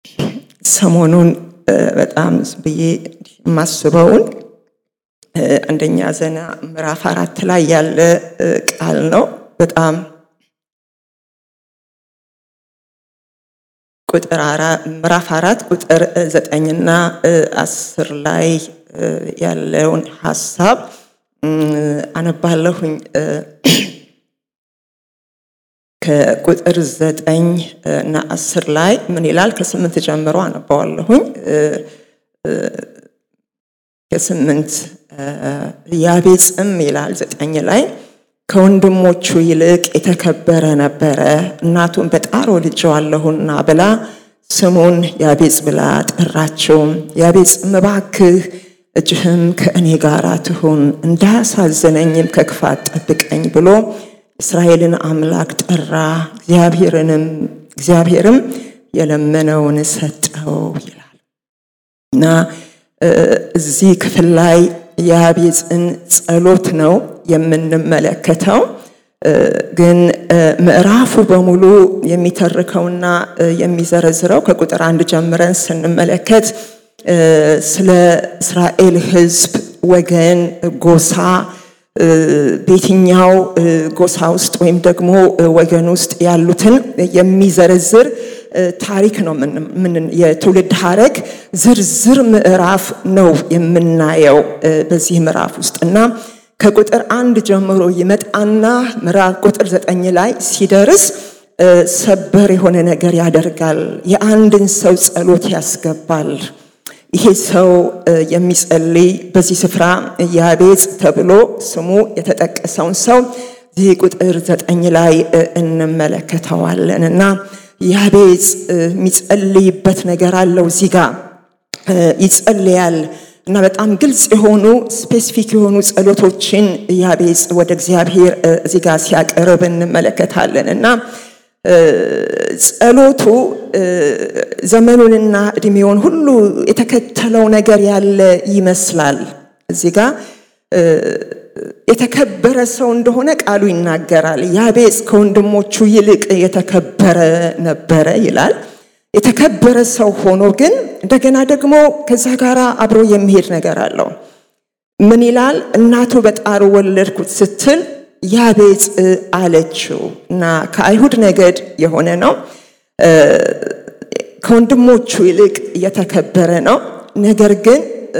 ሰሞኑን በጣም ብዬ የማስበውን አንደኛ ዜና ምዕራፍ አራት ላይ ያለ ቃል ነው። በጣም ቁጥር ምዕራፍ አራት ቁጥር ዘጠኝና አስር ላይ ያለውን ሀሳብ አነባለሁኝ። ከቁጥር ዘጠኝ እና አስር ላይ ምን ይላል? ከስምንት ጀምሮ አነባዋለሁኝ። ከስምንት ያቤጽም ይላል ዘጠኝ ላይ ከወንድሞቹ ይልቅ የተከበረ ነበረ፣ እናቱን በጣር ወልጄዋለሁና ብላ ስሙን ያቤጽ ብላ ጠራችው። ያቤጽም እባክህ እጅህም ከእኔ ጋር ትሁን፣ እንዳያሳዝነኝም ከክፋት ጠብቀኝ ብሎ እስራኤልን አምላክ ጠራ። እግዚአብሔርንም እግዚአብሔርም የለመነውን ሰጠው ይላል እና እዚህ ክፍል ላይ የያቤጽን ጸሎት ነው የምንመለከተው። ግን ምዕራፉ በሙሉ የሚተርከውና የሚዘረዝረው ከቁጥር አንድ ጀምረን ስንመለከት ስለ እስራኤል ሕዝብ ወገን፣ ጎሳ በየትኛው ጎሳ ውስጥ ወይም ደግሞ ወገን ውስጥ ያሉትን የሚዘረዝር ታሪክ ነው። የትውልድ ሀረግ ዝርዝር ምዕራፍ ነው የምናየው በዚህ ምዕራፍ ውስጥ እና ከቁጥር አንድ ጀምሮ ይመጣና ምዕራፍ ቁጥር ዘጠኝ ላይ ሲደርስ ሰበር የሆነ ነገር ያደርጋል። የአንድን ሰው ጸሎት ያስገባል። ይሄ ሰው የሚጸልይ በዚህ ስፍራ ያቤጽ ተብሎ ስሙ የተጠቀሰውን ሰው ይህ ቁጥር ዘጠኝ ላይ እንመለከተዋለን እና ያቤጽ የሚጸልይበት ነገር አለው። እዚህ ጋር ይጸልያል እና በጣም ግልጽ የሆኑ ስፔሲፊክ የሆኑ ጸሎቶችን ያቤጽ ወደ እግዚአብሔር እዚህ ጋር ሲያቀርብ እንመለከታለን እና ጸሎቱ ዘመኑንና እድሜውን ሁሉ የተከተለው ነገር ያለ ይመስላል። እዚህ ጋር የተከበረ ሰው እንደሆነ ቃሉ ይናገራል። ያቤጽ ከወንድሞቹ ይልቅ የተከበረ ነበረ ይላል። የተከበረ ሰው ሆኖ ግን እንደገና ደግሞ ከዛ ጋር አብሮ የሚሄድ ነገር አለው። ምን ይላል? እናቱ በጣር ወለድኩት ስትል ያቤጽ አለችው እና ከአይሁድ ነገድ የሆነ ነው። ከወንድሞቹ ይልቅ የተከበረ ነው። ነገር ግን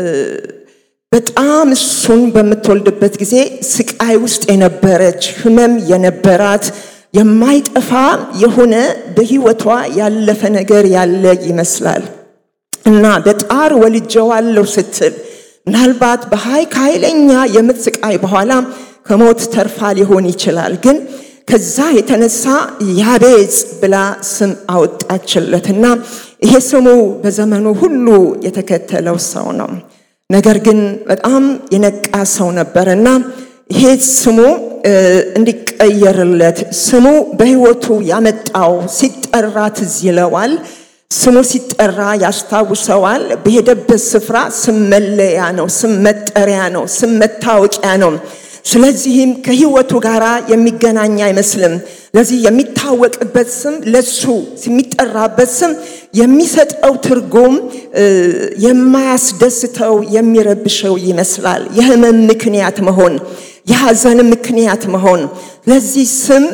በጣም እሱን በምትወልድበት ጊዜ ስቃይ ውስጥ የነበረች ህመም የነበራት የማይጠፋ የሆነ በህይወቷ ያለፈ ነገር ያለ ይመስላል እና በጣር ወልጀዋለሁ ስትል ምናልባት በሀይ ከኃይለኛ የምጥ ስቃይ በኋላ ከሞት ተርፋ ሊሆን ይችላል። ግን ከዛ የተነሳ ያቤጽ ብላ ስም አወጣችለትና ይሄ ስሙ በዘመኑ ሁሉ የተከተለው ሰው ነው። ነገር ግን በጣም የነቃ ሰው ነበረና ይሄ ስሙ እንዲቀየርለት ስሙ በህይወቱ ያመጣው ሲጠራ ትዝ ይለዋል። ስሙ ሲጠራ ያስታውሰዋል። በሄደበት ስፍራ ስም መለያ ነው፣ ስም መጠሪያ ነው፣ ስም መታወቂያ ነው። ስለዚህም ከህይወቱ ጋር የሚገናኝ አይመስልም። ለዚህ የሚታወቅበት ስም ለሱ የሚጠራበት ስም የሚሰጠው ትርጉም የማያስደስተው የሚረብሸው ይመስላል። የህመም ምክንያት መሆን፣ የሐዘን ምክንያት መሆን ለዚህ ስም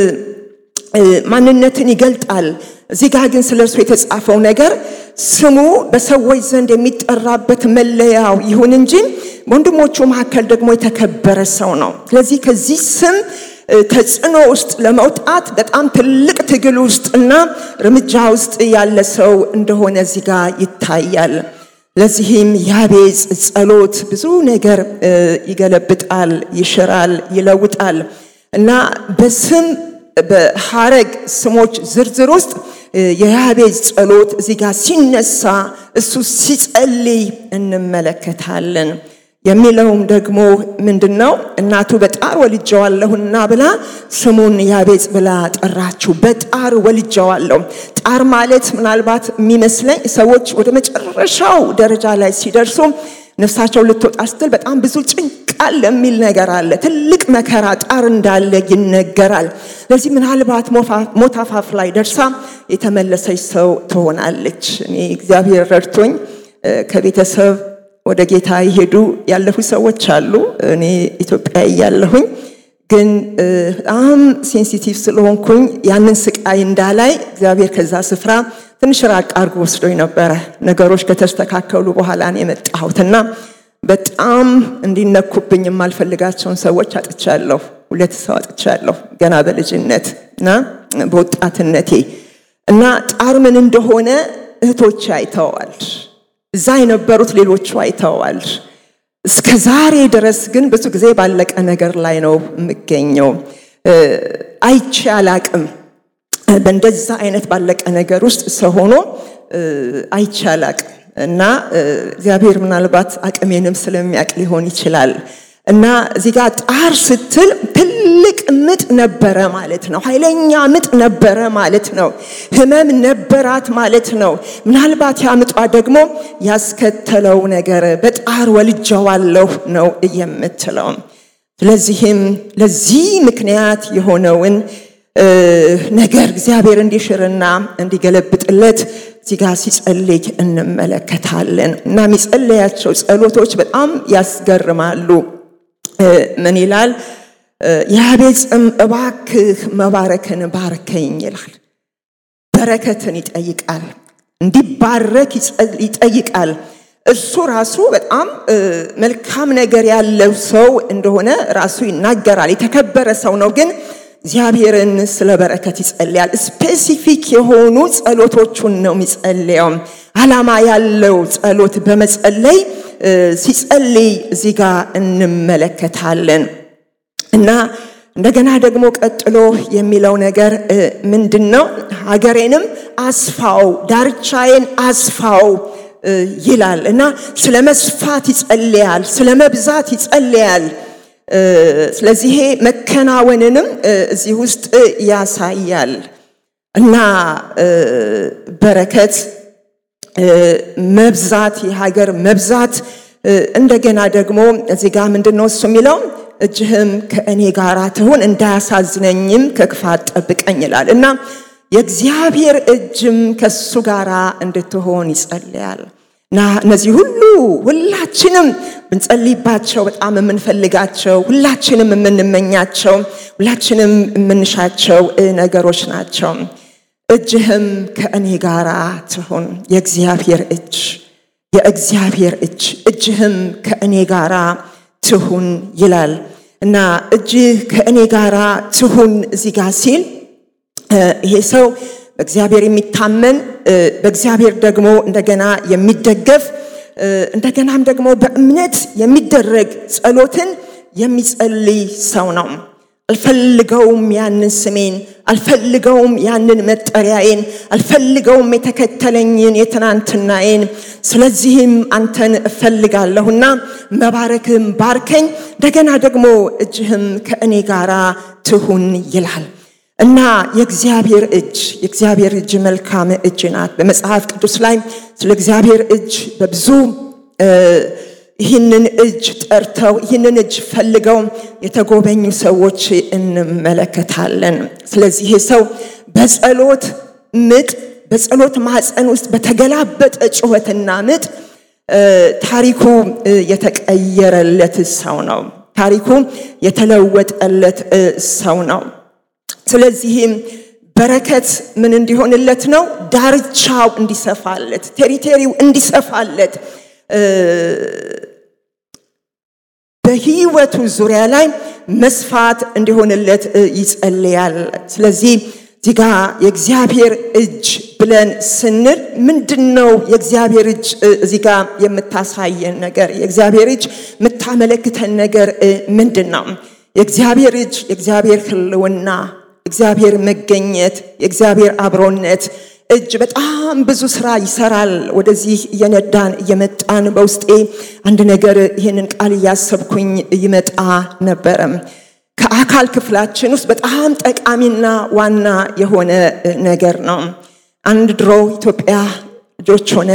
ማንነትን ይገልጣል። እዚህ ጋር ግን ስለ እርሱ የተጻፈው ነገር ስሙ በሰዎች ዘንድ የሚጠራበት መለያው ይሁን እንጂ ወንድሞቹ መካከል ደግሞ የተከበረ ሰው ነው። ስለዚህ ከዚህ ስም ተጽዕኖ ውስጥ ለመውጣት በጣም ትልቅ ትግል ውስጥና እርምጃ ውስጥ ያለ ሰው እንደሆነ እዚህ ጋር ይታያል። ለዚህም ያቤጽ ጸሎት ብዙ ነገር ይገለብጣል፣ ይሽራል፣ ይለውጣል እና በስም በሐረግ ስሞች ዝርዝር ውስጥ የያቤጽ ጸሎት እዚህ ጋር ሲነሳ እሱ ሲጸልይ እንመለከታለን። የሚለውም ደግሞ ምንድን ነው? እናቱ በጣር ወልጀዋለሁና ብላ ስሙን ያቤጽ ብላ ጠራችው። በጣር ወልጀዋለሁ። ጣር ማለት ምናልባት የሚመስለኝ ሰዎች ወደ መጨረሻው ደረጃ ላይ ሲደርሱ ነፍሳቸው ልትወጣ ስትል በጣም ብዙ ጭንቃል የሚል ነገር አለ። ትልቅ መከራ ጣር እንዳለ ይነገራል። ስለዚህ ምናልባት ሞት አፋፍ ላይ ደርሳ የተመለሰች ሰው ትሆናለች። እኔ እግዚአብሔር ረድቶኝ ከቤተሰብ ወደ ጌታ የሄዱ ያለፉ ሰዎች አሉ። እኔ ኢትዮጵያ እያለሁኝ ግን በጣም ሴንሲቲቭ ስለሆንኩኝ ያንን ስቃይ እንዳላይ እግዚአብሔር ከዛ ስፍራ ትንሽ ራቅ አድርጎ ወስዶኝ ነበረ። ነገሮች ከተስተካከሉ በኋላ ነው የመጣሁትና በጣም እንዲነኩብኝ የማልፈልጋቸውን ሰዎች አጥቻለሁ። ሁለት ሰው አጥቻለሁ ገና በልጅነት እና በወጣትነቴ እና ጣር ምን እንደሆነ እህቶቼ አይተዋል። እዛ የነበሩት ሌሎቹ አይተዋል። እስከ ዛሬ ድረስ ግን ብዙ ጊዜ ባለቀ ነገር ላይ ነው የምገኘው። አይቼ አላቅም። በእንደዛ አይነት ባለቀ ነገር ውስጥ ሰው ሆኖ አይቼ አላቅም እና እግዚአብሔር ምናልባት አቅሜንም ስለሚያውቅ ሊሆን ይችላል። እና እዚህ ጋር ጣር ስትል ትልቅ ምጥ ነበረ ማለት ነው። ኃይለኛ ምጥ ነበረ ማለት ነው። ህመም ነበራት ማለት ነው። ምናልባት ያምጧ ደግሞ ያስከተለው ነገር በጣር ወልጀዋለሁ ነው የምትለው። ስለዚህም ለዚህ ምክንያት የሆነውን ነገር እግዚአብሔር እንዲሽርና እንዲገለብጥለት እዚህ ጋር ሲጸልይ እንመለከታለን እና የሚጸለያቸው ጸሎቶች በጣም ያስገርማሉ። ምን ይላል? ያቤጽም እባክህ መባረክን ባርከኝ ይላል። በረከትን ይጠይቃል፣ እንዲባረክ ይጠይቃል። እሱ ራሱ በጣም መልካም ነገር ያለው ሰው እንደሆነ ራሱ ይናገራል። የተከበረ ሰው ነው ግን እግዚአብሔርን ስለ በረከት ይጸልያል። ስፔሲፊክ የሆኑ ጸሎቶቹን ነው የሚጸልየው። ዓላማ ያለው ጸሎት በመጸለይ ሲጸልይ እዚህ ጋር እንመለከታለን እና እንደገና ደግሞ ቀጥሎ የሚለው ነገር ምንድን ነው? ሀገሬንም አስፋው፣ ዳርቻዬን አስፋው ይላል እና ስለ መስፋት ይጸልያል፣ ስለ መብዛት ይጸልያል። ስለዚህ ይሄ መከናወንንም እዚህ ውስጥ ያሳያል እና በረከት መብዛት የሀገር መብዛት እንደገና ደግሞ እዚህ ጋር ምንድን ነው እሱ የሚለው እጅህም ከእኔ ጋር ትሁን እንዳያሳዝነኝም ከክፋት ጠብቀኝ ይላል እና የእግዚአብሔር እጅም ከሱ ጋር እንድትሆን ይጸልያል እና እነዚህ ሁሉ ሁላችንም ብንጸልይባቸው በጣም የምንፈልጋቸው ሁላችንም የምንመኛቸው ሁላችንም የምንሻቸው ነገሮች ናቸው። እጅህም ከእኔ ጋር ትሁን። የእግዚአብሔር እጅ የእግዚአብሔር እጅ እጅህም ከእኔ ጋር ትሁን ይላል እና እጅህ ከእኔ ጋር ትሁን እዚህ ጋር ሲል ይሄ ሰው በእግዚአብሔር የሚታመን በእግዚአብሔር ደግሞ እንደገና የሚደገፍ እንደገናም ደግሞ በእምነት የሚደረግ ጸሎትን የሚጸልይ ሰው ነው። አልፈልገውም ያንን ስሜን፣ አልፈልገውም ያንን መጠሪያዬን፣ አልፈልገውም የተከተለኝን የትናንትናዬን። ስለዚህም አንተን እፈልጋለሁና መባረክም ባርከኝ፣ እንደገና ደግሞ እጅህም ከእኔ ጋር ትሁን ይላል። እና የእግዚአብሔር እጅ የእግዚአብሔር እጅ መልካም እጅ ናት። በመጽሐፍ ቅዱስ ላይ ስለ እግዚአብሔር እጅ በብዙ ይህንን እጅ ጠርተው ይህንን እጅ ፈልገው የተጎበኙ ሰዎች እንመለከታለን። ስለዚህ ይሄ ሰው በጸሎት ምጥ በጸሎት ማህፀን ውስጥ በተገላበጠ ጩኸትና ምጥ ታሪኩ የተቀየረለት ሰው ነው። ታሪኩ የተለወጠለት ሰው ነው። ስለዚህም በረከት ምን እንዲሆንለት ነው? ዳርቻው እንዲሰፋለት፣ ቴሪቴሪው እንዲሰፋለት በህይወቱ ዙሪያ ላይ መስፋት እንዲሆንለት ይጸልያል። ስለዚህ እዚህ ጋ የእግዚአብሔር እጅ ብለን ስንል ምንድን ነው የእግዚአብሔር እጅ እዚህ ጋ የምታሳየን ነገር የእግዚአብሔር እጅ የምታመለክተን ነገር ምንድን ነው? የእግዚአብሔር እጅ የእግዚአብሔር ህልውና እግዚአብሔር መገኘት የእግዚአብሔር አብሮነት እጅ በጣም ብዙ ስራ ይሰራል። ወደዚህ እየነዳን እየመጣን በውስጤ አንድ ነገር ይህንን ቃል እያሰብኩኝ ይመጣ ነበረ። ከአካል ክፍላችን ውስጥ በጣም ጠቃሚና ዋና የሆነ ነገር ነው። አንድ ድሮ ኢትዮጵያ ልጆች ሆነን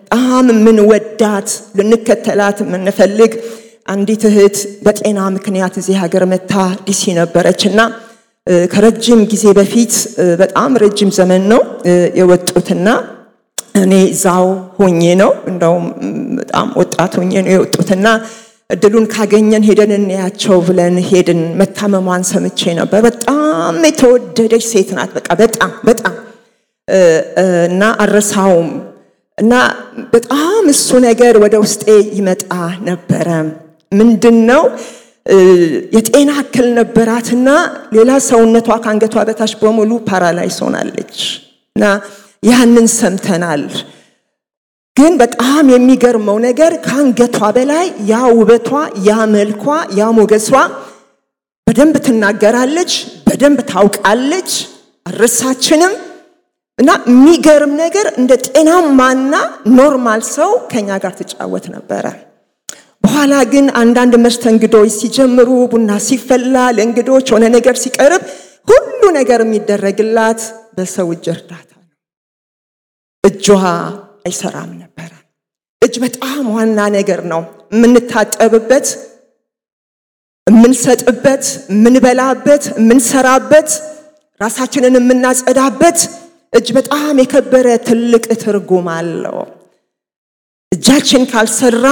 በጣም የምንወዳት ልንከተላት የምንፈልግ አንዲት እህት በጤና ምክንያት እዚህ ሀገር መታ ዲሲ ነበረች እና ከረጅም ጊዜ በፊት በጣም ረጅም ዘመን ነው የወጡትና እኔ እዛው ሆኜ ነው እንደውም በጣም ወጣት ሆኜ ነው የወጡትና እድሉን ካገኘን ሄደን እንያቸው ብለን ሄድን። መታመሟን ሰምቼ ነበር። በጣም የተወደደች ሴት ናት። በቃ በጣም በጣም እና አረሳውም እና በጣም እሱ ነገር ወደ ውስጤ ይመጣ ነበረ። ምንድን ነው የጤና እክል ነበራትና ሌላ ሰውነቷ ከአንገቷ በታች በሙሉ ፓራላይስ ሆናለች እና ያንን ሰምተናል። ግን በጣም የሚገርመው ነገር ከአንገቷ በላይ ያ ውበቷ፣ ያ መልኳ፣ ያ ሞገሷ በደንብ ትናገራለች፣ በደንብ ታውቃለች፣ አልረሳችንም። እና የሚገርም ነገር እንደ ጤናማና ኖርማል ሰው ከኛ ጋር ትጫወት ነበረ። በኋላ ግን አንዳንድ መስተንግዶች ሲጀምሩ፣ ቡና ሲፈላ፣ ለእንግዶች ሆነ ነገር ሲቀርብ ሁሉ ነገር የሚደረግላት በሰው እጅ እርዳታ ነው። እጇ አይሰራም ነበረ። እጅ በጣም ዋና ነገር ነው። የምንታጠብበት፣ የምንሰጥበት፣ የምንበላበት፣ የምንሰራበት፣ ራሳችንን የምናጸዳበት እጅ በጣም የከበረ ትልቅ ትርጉም አለው። እጃችን ካልሰራ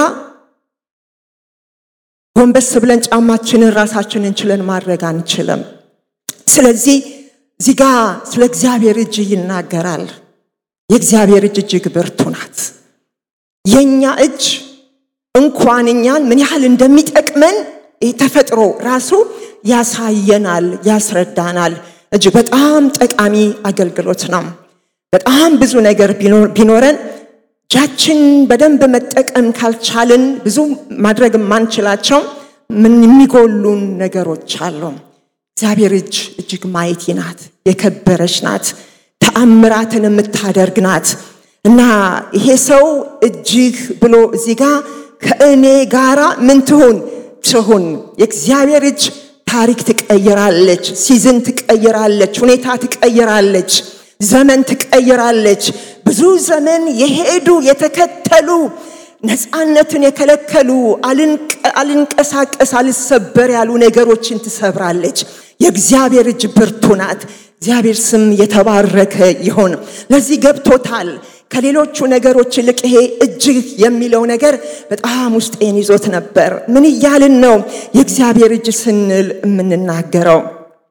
ጎንበስ ብለን ጫማችንን ራሳችንን ችለን ማድረግ አንችልም። ስለዚህ እዚህ ጋ ስለ እግዚአብሔር እጅ ይናገራል። የእግዚአብሔር እጅ እጅግ ብርቱ ናት። የእኛ እጅ እንኳን እኛን ምን ያህል እንደሚጠቅመን ተፈጥሮ ራሱ ያሳየናል፣ ያስረዳናል። እጅ በጣም ጠቃሚ አገልግሎት ነው። በጣም ብዙ ነገር ቢኖረን እጃችን በደንብ መጠቀም ካልቻልን ብዙ ማድረግ የማንችላቸው ምን የሚጎሉን ነገሮች አሉ። እግዚአብሔር እጅ እጅግ ማየቲ ናት፣ የከበረች ናት፣ ተአምራትን የምታደርግ ናት እና ይሄ ሰው እጅግ ብሎ እዚህ ጋ ከእኔ ጋራ ምን ትሁን ትሁን የእግዚአብሔር እጅ ታሪክ ትቀይራለች፣ ሲዝን ትቀይራለች፣ ሁኔታ ትቀይራለች፣ ዘመን ትቀይራለች። ብዙ ዘመን የሄዱ የተከተሉ ነፃነትን የከለከሉ አልንቀሳቀስ አልሰበር ያሉ ነገሮችን ትሰብራለች። የእግዚአብሔር እጅ ብርቱ ናት። እግዚአብሔር ስም የተባረከ ይሆን። ለዚህ ገብቶታል። ከሌሎቹ ነገሮች ይልቅ ይሄ እጅግ የሚለው ነገር በጣም ውስጤን ይዞት ነበር። ምን እያልን ነው የእግዚአብሔር እጅ ስንል የምንናገረው?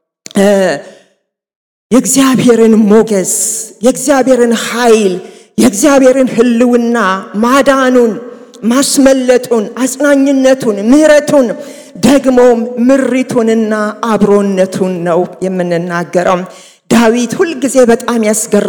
የእግዚአብሔርን ሞገስ፣ የእግዚአብሔርን ኃይል፣ የእግዚአብሔርን ሕልውና፣ ማዳኑን፣ ማስመለጡን፣ አጽናኝነቱን፣ ምሕረቱን ደግሞም ምሪቱንና አብሮነቱን ነው የምንናገረው። ዳዊት ሁልጊዜ በጣም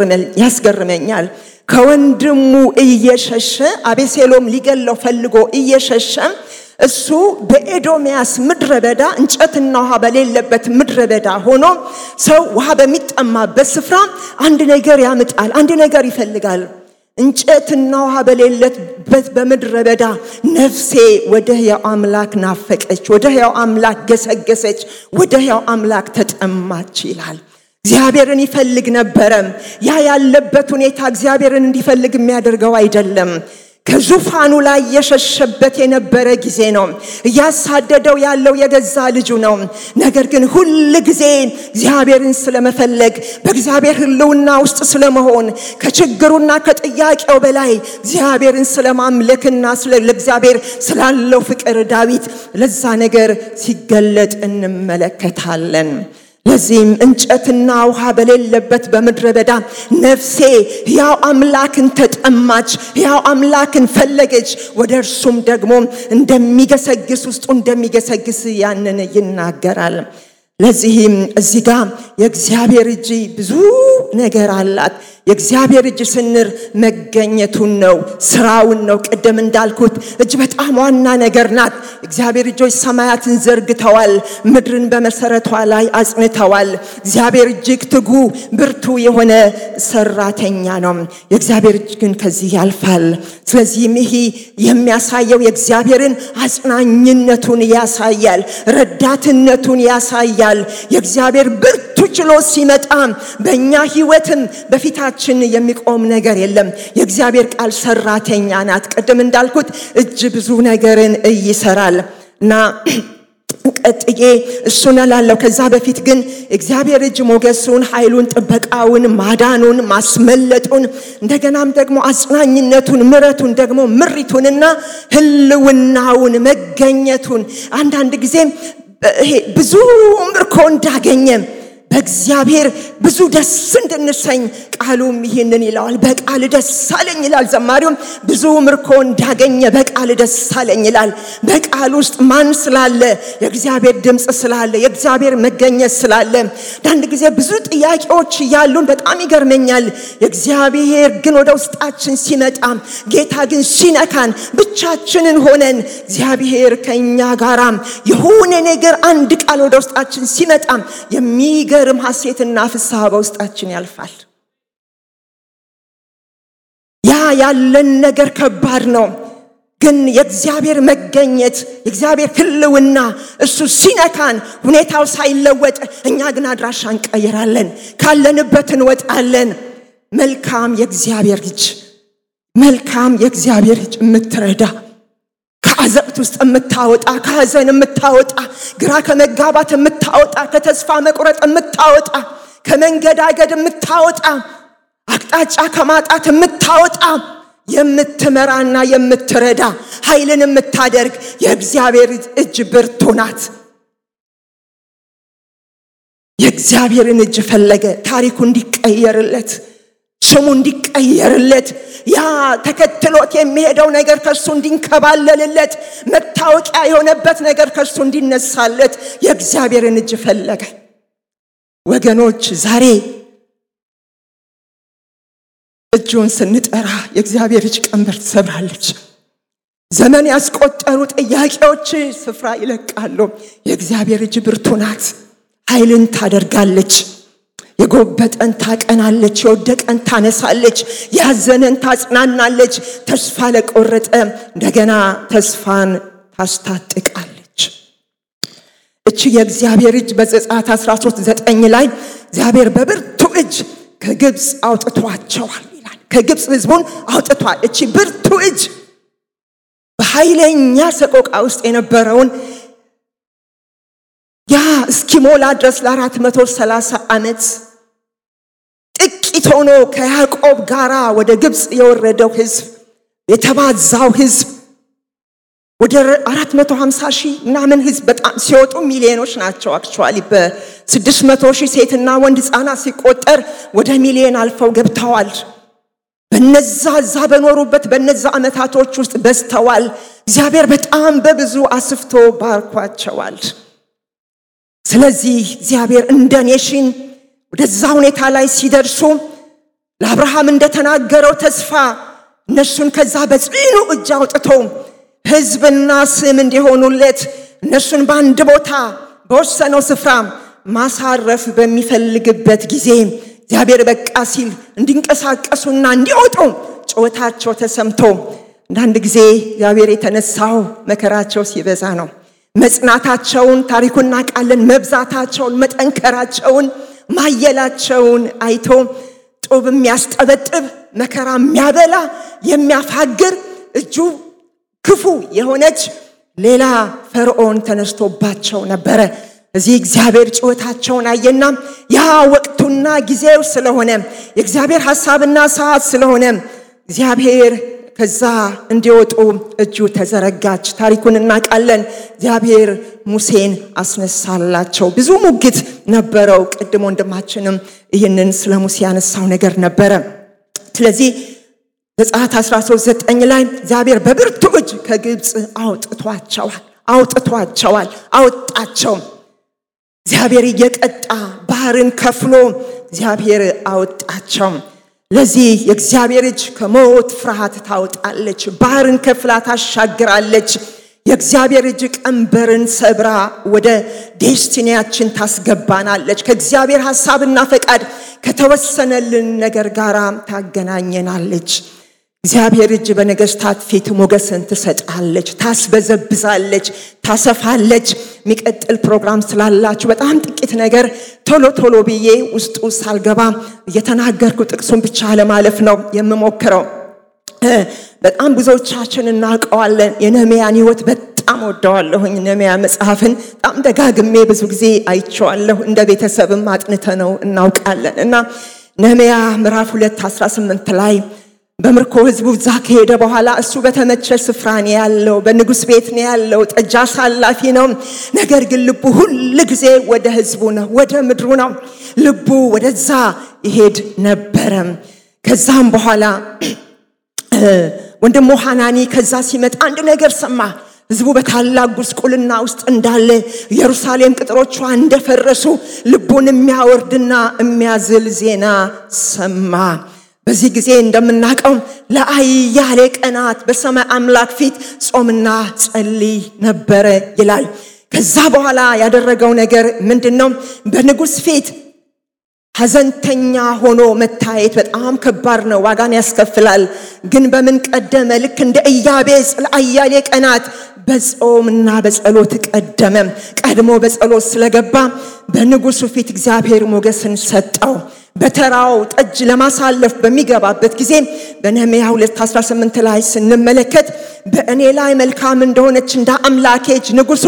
ያስገርመኛል። ከወንድሙ እየሸሸ አቤሴሎም ሊገለው ፈልጎ እየሸሸ እሱ በኤዶምያስ ምድረ በዳ እንጨትና ውሃ በሌለበት ምድረ በዳ ሆኖ ሰው ውሃ በሚጠማበት ስፍራ አንድ ነገር ያምጣል፣ አንድ ነገር ይፈልጋል። እንጨትና ውሃ በሌለበት በምድረ በዳ ነፍሴ ወደ ሕያው አምላክ ናፈቀች፣ ወደ ሕያው አምላክ ገሰገሰች፣ ወደ ሕያው አምላክ ተጠማች ይላል። እግዚአብሔርን ይፈልግ ነበረ። ያ ያለበት ሁኔታ እግዚአብሔርን እንዲፈልግ የሚያደርገው አይደለም። ከዙፋኑ ላይ የሸሸበት የነበረ ጊዜ ነው። እያሳደደው ያለው የገዛ ልጁ ነው። ነገር ግን ሁል ጊዜ እግዚአብሔርን ስለመፈለግ በእግዚአብሔር ሕልውና ውስጥ ስለመሆን ከችግሩና ከጥያቄው በላይ እግዚአብሔርን ስለማምለክና ለእግዚአብሔር ስላለው ፍቅር ዳዊት ለዛ ነገር ሲገለጥ እንመለከታለን። ለዚህም እንጨትና ውሃ በሌለበት በምድረ በዳ ነፍሴ ሕያው አምላክን ተጠማች፣ ሕያው አምላክን ፈለገች። ወደ እርሱም ደግሞ እንደሚገሰግስ ውስጡ እንደሚገሰግስ ያንን ይናገራል። ለዚህም እዚህ ጋር የእግዚአብሔር እጅ ብዙ ነገር አላት። የእግዚአብሔር እጅ ስንር መገኘቱን ነው፣ ስራውን ነው። ቅድም እንዳልኩት እጅ በጣም ዋና ነገር ናት። እግዚአብሔር እጆች ሰማያትን ዘርግተዋል፣ ምድርን በመሰረቷ ላይ አጽንተዋል። እግዚአብሔር እጅግ ትጉ ብርቱ የሆነ ሰራተኛ ነው። የእግዚአብሔር እጅ ግን ከዚህ ያልፋል። ስለዚህም ይህ የሚያሳየው የእግዚአብሔርን አጽናኝነቱን ያሳያል፣ ረዳትነቱን ያሳያል። የእግዚአብሔር ብርቱ ችሎ ሲመጣ በእኛ ህይወትም በፊታችን የሚቆም ነገር የለም። የእግዚአብሔር ቃል ሰራተኛ ናት። ቅድም እንዳልኩት እጅ ብዙ ነገርን ይሰራል እና ቀጥዬ እሱን እላለሁ። ከዛ በፊት ግን እግዚአብሔር እጅ ሞገሱን፣ ኃይሉን፣ ጥበቃውን፣ ማዳኑን፣ ማስመለጡን እንደገናም ደግሞ አጽናኝነቱን፣ ምረቱን ደግሞ ምሪቱንና ህልውናውን መገኘቱን አንዳንድ ጊዜ ይሄ ብዙ ምርኮ እንዳገኘ በእግዚአብሔር ብዙ ደስ እንድንሰኝ ቃሉም ይህንን ይለዋል። በቃል ደስ አለኝ ይላል ዘማሪውም። ብዙ ምርኮ እንዳገኘ በቃል ደስ አለኝ ይላል። በቃል ውስጥ ማን ስላለ? የእግዚአብሔር ድምፅ ስላለ፣ የእግዚአብሔር መገኘት ስላለ። አንዳንድ ጊዜ ብዙ ጥያቄዎች እያሉን በጣም ይገርመኛል። የእግዚአብሔር ግን ወደ ውስጣችን ሲመጣ፣ ጌታ ግን ሲነካን፣ ብቻችንን ሆነን እግዚአብሔር ከእኛ ጋራ የሆነ ነገር አንድ ቃል ወደ ውስጣችን ሲመጣ የሚገ የሚገርም ሐሴትና ፍስሐ በውስጣችን ያልፋል። ያ ያለን ነገር ከባድ ነው። ግን የእግዚአብሔር መገኘት የእግዚአብሔር ህልውና እሱ ሲነካን ሁኔታው ሳይለወጥ እኛ ግን አድራሻ እንቀይራለን፣ ካለንበት እንወጣለን። መልካም የእግዚአብሔር ልጅ መልካም የእግዚአብሔር ልጅ የምትረዳ ከአዘቅት ውስጥ የምታወጣ ከሀዘን የምታወጣ ግራ ከመጋባት የምታወጣ ከተስፋ መቁረጥ የምታወጣ ከመንገዳገድ የምታወጣ አቅጣጫ ከማጣት የምታወጣ የምትመራና የምትረዳ ኃይልን የምታደርግ የእግዚአብሔር እጅ ብርቱ ናት። የእግዚአብሔርን እጅ ፈለገ ታሪኩ እንዲቀየርለት ስሙ እንዲቀየርለት ያ ተከትሎት የሚሄደው ነገር ከሱ እንዲንከባለልለት መታወቂያ የሆነበት ነገር ከሱ እንዲነሳለት የእግዚአብሔርን እጅ ፈለገ። ወገኖች ዛሬ እጁን ስንጠራ የእግዚአብሔር እጅ ቀንበር ትሰብራለች። ዘመን ያስቆጠሩ ጥያቄዎች ስፍራ ይለቃሉ። የእግዚአብሔር እጅ ብርቱ ናት፣ ኃይልን ታደርጋለች። የጎበጠን ታቀናለች፣ የወደቀን ታነሳለች፣ ያዘነን ታጽናናለች፣ ተስፋ ለቆረጠ እንደገና ተስፋን ታስታጥቃለች። እቺ የእግዚአብሔር እጅ በዘጸአት 13 ዘጠኝ ላይ እግዚአብሔር በብርቱ እጅ ከግብፅ አውጥቷቸዋል ይላል። ከግብፅ ህዝቡን አውጥቷል። እቺ ብርቱ እጅ በኃይለኛ ሰቆቃ ውስጥ የነበረውን ያ እስኪሞላ ድረስ ለአራት መቶ ሰላሳ ዓመት ጥቂት ሆኖ ከያዕቆብ ጋር ወደ ግብፅ የወረደው ህዝብ የተባዛው ህዝብ ወደ 450 ሺህ ምናምን ህዝብ በጣም ሲወጡ ሚሊዮኖች ናቸው። አክቹዋሊ በ600 ሺህ ሴትና ወንድ ህፃናት ሲቆጠር ወደ ሚሊዮን አልፈው ገብተዋል። በነዛ እዛ በኖሩበት በነዛ ዓመታቶች ውስጥ በዝተዋል። እግዚአብሔር በጣም በብዙ አስፍቶ ባርኳቸዋል። ስለዚህ እግዚአብሔር እንደ ኔሽን ወደዛ ሁኔታ ላይ ሲደርሱ ለአብርሃም እንደተናገረው ተስፋ እነሱን ከዛ በጽኑ እጅ አውጥቶ ህዝብና ስም እንዲሆኑለት እነሱን በአንድ ቦታ በወሰነው ስፍራ ማሳረፍ በሚፈልግበት ጊዜ እግዚአብሔር በቃ ሲል እንዲንቀሳቀሱና እንዲወጡ ጩኸታቸው ተሰምቶ አንዳንድ ጊዜ እግዚአብሔር የተነሳው መከራቸው ሲበዛ ነው። መጽናታቸውን ታሪኩን እናውቃለን። መብዛታቸውን፣ መጠንከራቸውን፣ ማየላቸውን አይቶ ጡብ የሚያስጠበጥብ መከራ የሚያበላ የሚያፋግር እጁ ክፉ የሆነች ሌላ ፈርዖን ተነስቶባቸው ነበረ። እዚህ እግዚአብሔር ጩኸታቸውን አየና ያ ወቅቱና ጊዜው ስለሆነ የእግዚአብሔር ሐሳብና ሰዓት ስለሆነ እግዚአብሔር ከዛ እንዲወጡ እጁ ተዘረጋች። ታሪኩን እናውቃለን። እግዚአብሔር ሙሴን አስነሳላቸው። ብዙ ሙግት ነበረው። ቅድም ወንድማችንም ይህንን ስለ ሙሴ ያነሳው ነገር ነበረ። ስለዚህ ዘጸአት 13፥9 ላይ እግዚአብሔር በብርቱ እጅ ከግብፅ አውጥቷቸዋል አውጥቷቸዋል አወጣቸው። እግዚአብሔር እየቀጣ ባህርን ከፍሎ እግዚአብሔር አወጣቸው። ለዚህ የእግዚአብሔር እጅ ከሞት ፍርሃት ታወጣለች፣ ባህርን ከፍላ ታሻግራለች። የእግዚአብሔር እጅ ቀንበርን ሰብራ ወደ ዴስቲኒያችን ታስገባናለች። ከእግዚአብሔር ሐሳብና ፈቃድ ከተወሰነልን ነገር ጋር ታገናኘናለች። እግዚአብሔር እጅ በነገስታት ፊት ሞገስን ትሰጣለች፣ ታስበዘብዛለች፣ ታሰፋለች። የሚቀጥል ፕሮግራም ስላላችሁ በጣም ጥቂት ነገር ቶሎ ቶሎ ብዬ ውስጡ ሳልገባ እየተናገርኩ ጥቅሱን ብቻ ለማለፍ ነው የምሞክረው። በጣም ብዙዎቻችን እናውቀዋለን። የነህምያን ህይወት በጣም ወደዋለሁኝ። ነህምያ መጽሐፍን በጣም ደጋግሜ ብዙ ጊዜ አይቼዋለሁ። እንደ ቤተሰብም አጥንተ ነው እናውቃለን እና ነህምያ ምዕራፍ 2 18 ላይ በምርኮ ህዝቡ እዛ ከሄደ በኋላ እሱ በተመቸ ስፍራ ነው ያለው፣ በንጉሥ ቤት ነው ያለው፣ ጠጅ አሳላፊ ነው። ነገር ግን ልቡ ሁል ጊዜ ወደ ህዝቡ ነው፣ ወደ ምድሩ ነው። ልቡ ወደዛ ይሄድ ነበረ። ከዛም በኋላ ወንድሞ ሐናኒ ከዛ ሲመጣ አንድ ነገር ሰማ። ህዝቡ በታላቅ ጉስቁልና ውስጥ እንዳለ ኢየሩሳሌም ቅጥሮቿ እንደፈረሱ ልቡን የሚያወርድና የሚያዝል ዜና ሰማ። በዚህ ጊዜ እንደምናውቀው ለአያሌ ቀናት በሰማይ አምላክ ፊት ጾምና ጸልይ ነበረ ይላል። ከዛ በኋላ ያደረገው ነገር ምንድን ነው? በንጉሥ ፊት ሐዘንተኛ ሆኖ መታየት በጣም ከባድ ነው፣ ዋጋን ያስከፍላል። ግን በምን ቀደመ? ልክ እንደ ኢያቤጽ ለአያሌ ቀናት በጾምና በጸሎት ቀደመ። ቀድሞ በጸሎት ስለገባ በንጉሱ ፊት እግዚአብሔር ሞገስን ሰጠው። በተራው ጠጅ ለማሳለፍ በሚገባበት ጊዜ በነህምያ 2:18 ላይ ስንመለከት በእኔ ላይ መልካም እንደሆነች እንደ አምላኬ እጅ ንጉሱ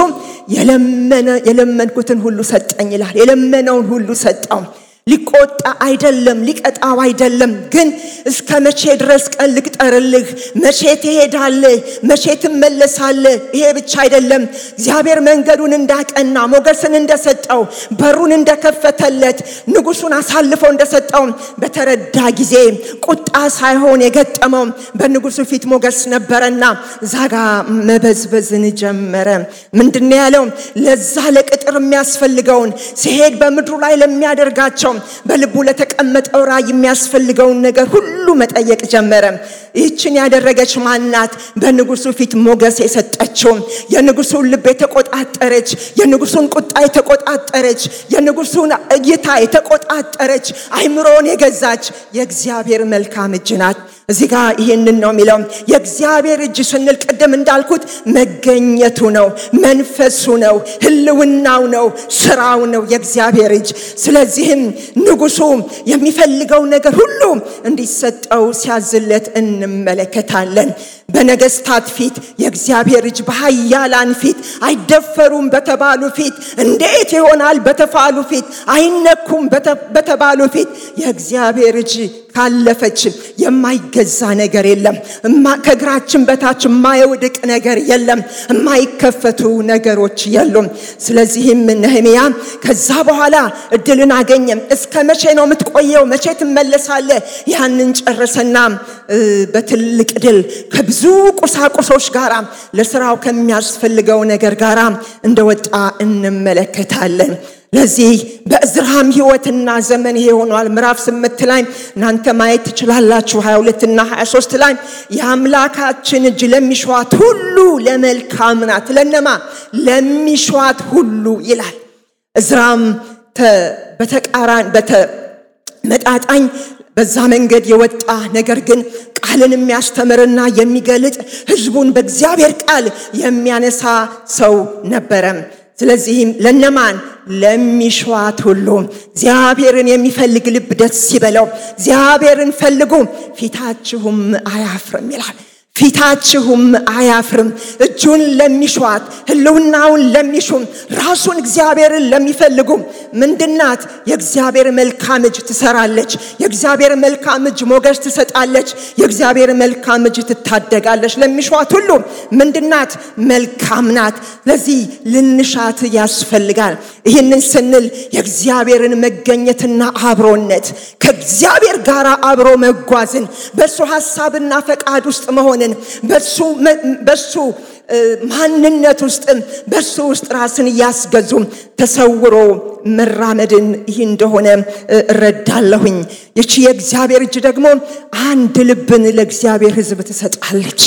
የለመንኩትን ሁሉ ሰጠኝ ይላል። የለመነውን ሁሉ ሰጠው። ሊቆጣ አይደለም፣ ሊቀጣው አይደለም። ግን እስከ መቼ ድረስ ቀን ልቅጠርልህ? መቼ ትሄዳለህ? መቼ ትመለሳለህ? ይሄ ብቻ አይደለም። እግዚአብሔር መንገዱን እንዳቀና ሞገስን እንደሰጠው በሩን እንደከፈተለት ንጉሱን አሳልፎ እንደሰጠው በተረዳ ጊዜ ቁጣ ሳይሆን የገጠመው በንጉሱ ፊት ሞገስ ነበረና ዛጋ መበዝበዝን ጀመረ። ምንድን ነው ያለው? ለዛ ለቅጥር የሚያስፈልገውን ሲሄድ በምድሩ ላይ ለሚያደርጋቸው በልቡ ለተቀመጠው ራእይ የሚያስፈልገውን ነገር ሁሉ መጠየቅ ጀመረ። ይህችን ያደረገች ማናት? በንጉሱ ፊት ሞገስ የሰጠችው የንጉሱን ልብ የተቆጣጠረች፣ የንጉሱን ቁጣ የተቆጣጠረች፣ የንጉሱን እይታ የተቆጣጠረች፣ አይምሮን የገዛች የእግዚአብሔር መልካም እጅ ናት። እዚህ ጋር ይህንን ነው የሚለው። የእግዚአብሔር እጅ ስንል ቅድም እንዳልኩት መገኘቱ ነው፣ መንፈሱ ነው፣ ህልውናው ነው፣ ስራው ነው የእግዚአብሔር እጅ። ስለዚህም ንጉሱ የሚፈልገው ነገር ሁሉ እንዲሰጠው ሲያዝለት እንመለከታለን። በነገስታት ፊት የእግዚአብሔር እጅ በኃያላን ፊት አይደፈሩም በተባሉ ፊት እንዴት ይሆናል በተባሉ ፊት አይነኩም በተባሉ ፊት የእግዚአብሔር እጅ ካለፈች የማይገዛ ነገር የለም። ከእግራችን በታች የማይወድቅ ነገር የለም። የማይከፈቱ ነገሮች የሉም። ስለዚህም ነህምያ ከዛ በኋላ እድልን አገኘ። እስከ መቼ ነው የምትቆየው? መቼ ትመለሳለህ? ያንን ጨረሰና በትልቅ ድል ከብዙ ቁሳቁሶች ጋር ለስራው ከሚያስፈልገው ነገር ጋር እንደወጣ እንመለከታለን። ለዚህ በእዝራም ህይወትና ዘመን ይሄ ሆኗል። ምዕራፍ ስምንት ላይ እናንተ ማየት ትችላላችሁ። 22 እና 23 ላይ የአምላካችን እጅ ለሚሸዋት ሁሉ ለመልካም ናት። ለነማ ለሚሸዋት ሁሉ ይላል። እዝራም በተቃራን በተመጣጣኝ በዛ መንገድ የወጣ ነገር ግን ቃልን የሚያስተምርና የሚገልጥ ህዝቡን በእግዚአብሔር ቃል የሚያነሳ ሰው ነበረ። ስለዚህም ለነማን ለሚሸዋት ሁሉ እግዚአብሔርን የሚፈልግ ልብ ደስ ይበለው። እግዚአብሔርን ፈልጉ ፊታችሁም አያፍርም ይላል። ፊታችሁም አያፍርም። እጁን ለሚሿት ህልውናውን ለሚሹም ራሱን እግዚአብሔርን ለሚፈልጉ ምንድናት? የእግዚአብሔር መልካም እጅ ትሰራለች። የእግዚአብሔር መልካም እጅ ሞገስ ትሰጣለች። የእግዚአብሔር መልካም እጅ ትታደጋለች። ለሚሿት ሁሉ ምንድናት? መልካም ናት። ለዚህ ልንሻት ያስፈልጋል። ይህንን ስንል የእግዚአብሔርን መገኘትና አብሮነት ከእግዚአብሔር ጋር አብሮ መጓዝን በእሱ ሀሳብና ፈቃድ ውስጥ መሆንን በሱ ማንነት ውስጥ በሱ ውስጥ ራስን እያስገዙ ተሰውሮ መራመድን ይህ እንደሆነ እረዳለሁኝ። ይቺ የእግዚአብሔር እጅ ደግሞ አንድ ልብን ለእግዚአብሔር ሕዝብ ትሰጣለች።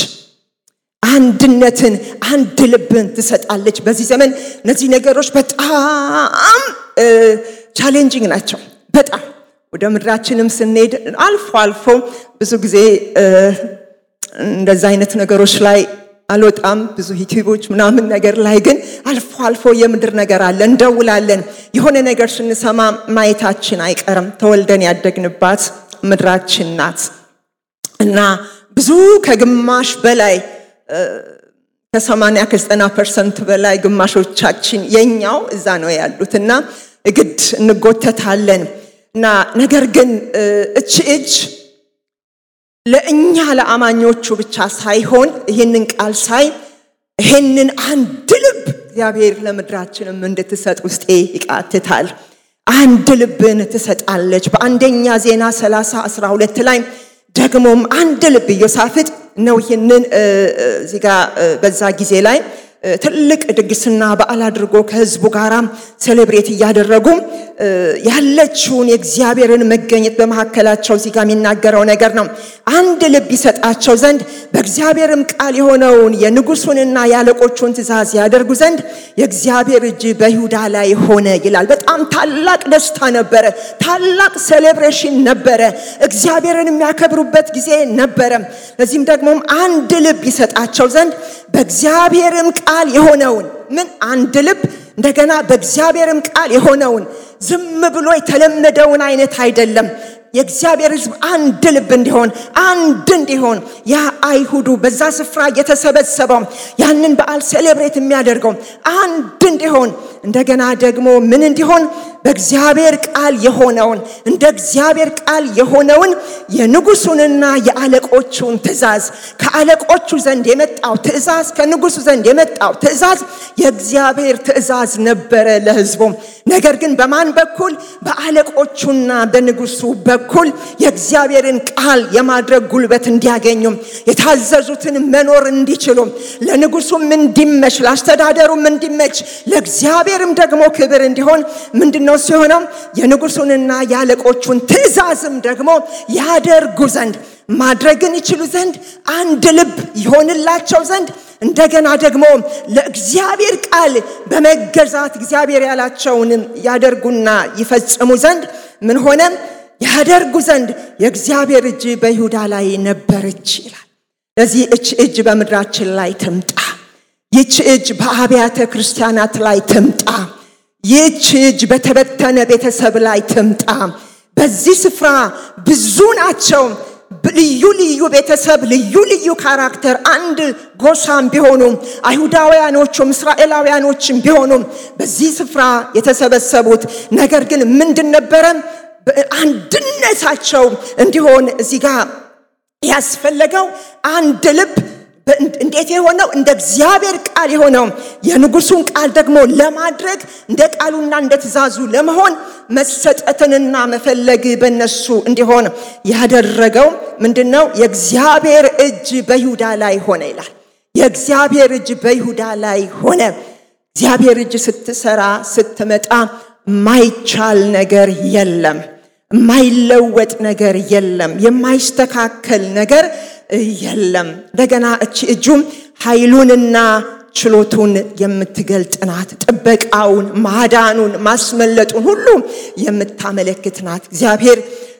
አንድነትን፣ አንድ ልብን ትሰጣለች። በዚህ ዘመን እነዚህ ነገሮች በጣም ቻሌንጂንግ ናቸው። በጣም ወደ ምድራችንም ስንሄድ አልፎ አልፎ ብዙ ጊዜ እንደዛ አይነት ነገሮች ላይ አልወጣም። ብዙ ዩቲዩቦች ምናምን ነገር ላይ ግን አልፎ አልፎ የምድር ነገር አለ፣ እንደውላለን። የሆነ ነገር ስንሰማ ማየታችን አይቀርም። ተወልደን ያደግንባት ምድራችን ናት እና ብዙ ከግማሽ በላይ ከሰማንያ ከዘጠና ፐርሰንት በላይ ግማሾቻችን የኛው እዛ ነው ያሉት እና ግድ እንጎተታለን እና ነገር ግን እች እጅ ለእኛ ለአማኞቹ ብቻ ሳይሆን ይህንን ቃል ሳይ ይህንን አንድ ልብ እግዚአብሔር ለምድራችንም እንድትሰጥ ውስጤ ይቃትታል። አንድ ልብን ትሰጣለች። በአንደኛ ዜና 30 12 ላይ ደግሞም አንድ ልብ ኢዮሳፍጥ ነው ይህንን እዚህ ጋ በዛ ጊዜ ላይ ትልቅ ድግስና በዓል አድርጎ ከህዝቡ ጋር ሴሌብሬት እያደረጉ ያለችውን የእግዚአብሔርን መገኘት በመካከላቸው እዚህ ጋር የሚናገረው ነገር ነው። አንድ ልብ ይሰጣቸው ዘንድ በእግዚአብሔርም ቃል የሆነውን የንጉሱንና የአለቆቹን ትእዛዝ ያደርጉ ዘንድ የእግዚአብሔር እጅ በይሁዳ ላይ ሆነ ይላል። በጣም ታላቅ ደስታ ነበረ። ታላቅ ሴሌብሬሽን ነበረ። እግዚአብሔርን የሚያከብሩበት ጊዜ ነበረ። ለዚህም ደግሞ አንድ ልብ ይሰጣቸው ዘንድ በእግዚአብሔርም ቃል የሆነውን ምን አንድ ልብ እንደገና በእግዚአብሔርም ቃል የሆነውን ዝም ብሎ የተለመደውን አይነት አይደለም። የእግዚአብሔር ሕዝብ አንድ ልብ እንዲሆን አንድ እንዲሆን ያ አይሁዱ በዛ ስፍራ የተሰበሰበው ያንን በዓል ሴሌብሬት የሚያደርገው አንድ እንዲሆን እንደገና ደግሞ ምን እንዲሆን በእግዚአብሔር ቃል የሆነውን እንደ እግዚአብሔር ቃል የሆነውን የንጉሱንና የአለቆቹን ትእዛዝ ከአለቆቹ ዘንድ የመጣው ትእዛዝ ከንጉሱ ዘንድ የመጣው ትእዛዝ የእግዚአብሔር ትእዛዝ ነበረ ለህዝቡ። ነገር ግን በማን በኩል? በአለቆቹና በንጉሱ በኩል የእግዚአብሔርን ቃል የማድረግ ጉልበት እንዲያገኙ የታዘዙትን መኖር እንዲችሉ ለንጉሱም እንዲመች ለአስተዳደሩም እንዲመች ለእግዚአብሔርም ደግሞ ክብር እንዲሆን ምንድነው እሱ የሆነው? የንጉሱንና የአለቆቹን ትእዛዝም ደግሞ ያደርጉ ዘንድ ማድረግን ይችሉ ዘንድ አንድ ልብ ይሆንላቸው ዘንድ እንደገና ደግሞ ለእግዚአብሔር ቃል በመገዛት እግዚአብሔር ያላቸውንም ያደርጉና ይፈጽሙ ዘንድ ምን ሆነ? ያደርጉ ዘንድ የእግዚአብሔር እጅ በይሁዳ ላይ ነበረች ይላል። ለዚህ እች እጅ በምድራችን ላይ ትምጣ። ይች እጅ በአብያተ ክርስቲያናት ላይ ትምጣ። ይህች እጅ በተበተነ ቤተሰብ ላይ ትምጣ። በዚህ ስፍራ ብዙ ናቸው። ልዩ ልዩ ቤተሰብ፣ ልዩ ልዩ ካራክተር፣ አንድ ጎሳም ቢሆኑ አይሁዳውያኖቹም እስራኤላውያኖችም ቢሆኑ በዚህ ስፍራ የተሰበሰቡት ነገር ግን ምንድን ነበረ? አንድነታቸው እንዲሆን እዚህ ጋር ያስፈለገው አንድ ልብ እንዴት የሆነው እንደ እግዚአብሔር ቃል የሆነው የንጉሱን ቃል ደግሞ ለማድረግ እንደ ቃሉና እንደ ትእዛዙ ለመሆን መሰጠትንና መፈለግ በነሱ እንዲሆን ያደረገው ምንድን ነው? የእግዚአብሔር እጅ በይሁዳ ላይ ሆነ ይላል። የእግዚአብሔር እጅ በይሁዳ ላይ ሆነ። እግዚአብሔር እጅ ስትሰራ ስትመጣ ማይቻል ነገር የለም። የማይለወጥ ነገር የለም። የማይስተካከል ነገር የለም። እንደገና እቺ እጁም ኃይሉንና ችሎቱን የምትገልጥ ናት። ጥበቃውን፣ ማዳኑን፣ ማስመለጡን ሁሉ የምታመለክት ናት። እግዚአብሔር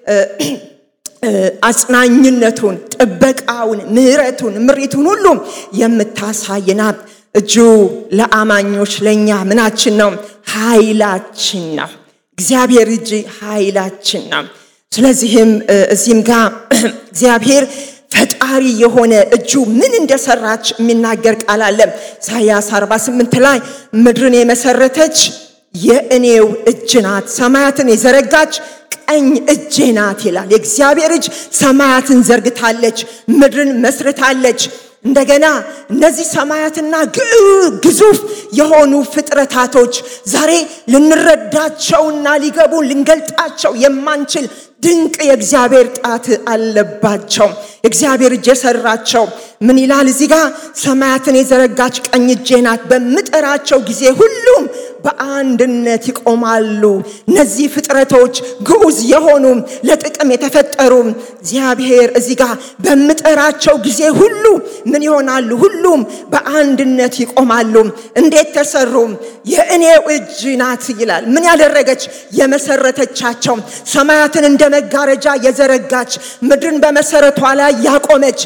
አጽናኝነቱን፣ ጥበቃውን፣ ምሕረቱን፣ ምሪቱን ሁሉ የምታሳይ ናት። እጁ ለአማኞች ለእኛ ምናችን ነው? ኃይላችን ነው። እግዚአብሔር እጅ ኃይላችን ነው። ስለዚህም እዚህም ጋር እግዚአብሔር ፈጣሪ የሆነ እጁ ምን እንደሰራች የሚናገር ቃል አለ። ኢሳያስ 48 ላይ ምድርን የመሰረተች የእኔው እጅ ናት፣ ሰማያትን የዘረጋች ቀኝ እጄ ናት ይላል። የእግዚአብሔር እጅ ሰማያትን ዘርግታለች፣ ምድርን መስርታለች። እንደገና እነዚህ ሰማያትና ግዙፍ የሆኑ ፍጥረታቶች ዛሬ ልንረዳቸውና ሊገቡን ልንገልጣቸው የማንችል ድንቅ የእግዚአብሔር ጣት አለባቸው። የእግዚአብሔር እጅ የሰራቸው ምን ይላል እዚህ ጋር? ሰማያትን የዘረጋች ቀኝ እጄ ናት። በምጠራቸው ጊዜ ሁሉም በአንድነት ይቆማሉ። እነዚህ ፍጥረቶች ግዑዝ የሆኑ ለጥቅም የተፈጠሩ እግዚአብሔር እዚህ ጋር በምጠራቸው ጊዜ ሁሉ ምን ይሆናሉ? ሁሉም በአንድነት ይቆማሉ። እንዴት ተሰሩ? የእኔው እጅ ናት ይላል። ምን ያደረገች? የመሰረተቻቸው ሰማያትን እንደ መጋረጃ የዘረጋች ምድርን በመሰረቷ ላይ ያቆመች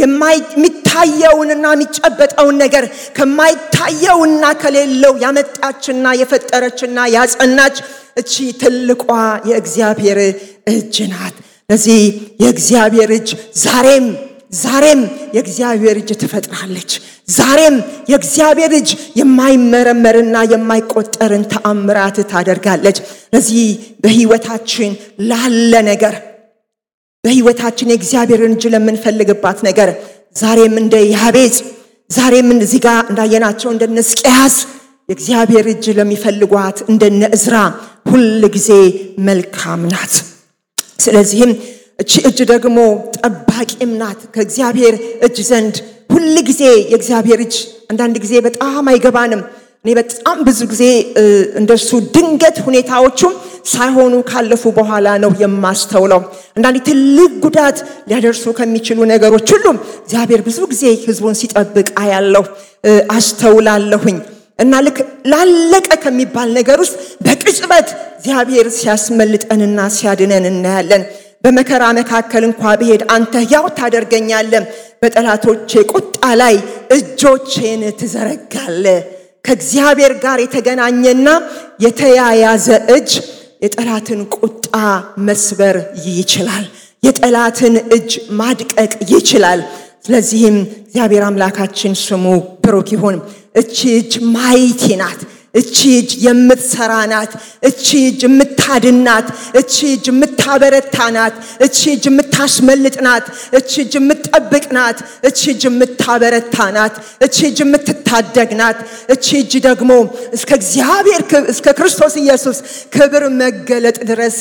የሚታየውንና የሚጨበጠውን ነገር ከማይታየውና ከሌለው ያመጣችና የፈጠረችና ያጸናች እቺ ትልቋ የእግዚአብሔር እጅ ናት። ለዚህ የእግዚአብሔር እጅ ዛሬም ዛሬም የእግዚአብሔር እጅ ትፈጥራለች። ዛሬም የእግዚአብሔር እጅ የማይመረመርና የማይቆጠርን ተአምራት ታደርጋለች። ለዚህ በህይወታችን ላለ ነገር በህይወታችን የእግዚአብሔርን እጅ ለምንፈልግባት ነገር ዛሬም እንደ ያቤጽ ዛሬም እዚህ ጋር እንዳየናቸው እንደነ ሕዝቅያስ የእግዚአብሔር እጅ ለሚፈልጓት እንደነ እዝራ ሁል ጊዜ መልካም ናት። ስለዚህም እቺ እጅ ደግሞ ጠባቂም ናት ከእግዚአብሔር እጅ ዘንድ ሁል ጊዜ የእግዚአብሔር እጅ አንዳንድ ጊዜ በጣም አይገባንም። እኔ በጣም ብዙ ጊዜ እንደሱ ድንገት ሁኔታዎቹም ሳይሆኑ ካለፉ በኋላ ነው የማስተውለው። አንዳንዴ ትልቅ ጉዳት ሊያደርሱ ከሚችሉ ነገሮች ሁሉም እግዚአብሔር ብዙ ጊዜ ህዝቡን ሲጠብቅ አያለሁ፣ አስተውላለሁኝ። እና ልክ ላለቀ ከሚባል ነገር ውስጥ በቅጽበት እግዚአብሔር ሲያስመልጠንና ሲያድነን እናያለን። በመከራ መካከል እንኳ ብሄድ አንተ ያው ታደርገኛለህ፣ በጠላቶቼ ቁጣ ላይ እጆቼን ትዘረጋለ። ከእግዚአብሔር ጋር የተገናኘና የተያያዘ እጅ የጠላትን ቁጣ መስበር ይችላል። የጠላትን እጅ ማድቀቅ ይችላል። ስለዚህም እግዚአብሔር አምላካችን ስሙ ብሩክ ይሁን። እቺ እጅ ማይቲ ናት። እቺ እጅ የምትሰራ ናት። እቺ እጅ የምታድን ናት። እቺ እጅ የምታበረታ ናት። እቺ እጅ የምታስመልጥ ናት። እቺ እጅ የምትጠብቅ ናት። እቺ እጅ የምታበረታ ናት። እቺ እጅ የምትታደግ ናት። እቺ እጅ ደግሞ እስከ እግዚአብሔር እስከ ክርስቶስ ኢየሱስ ክብር መገለጥ ድረስ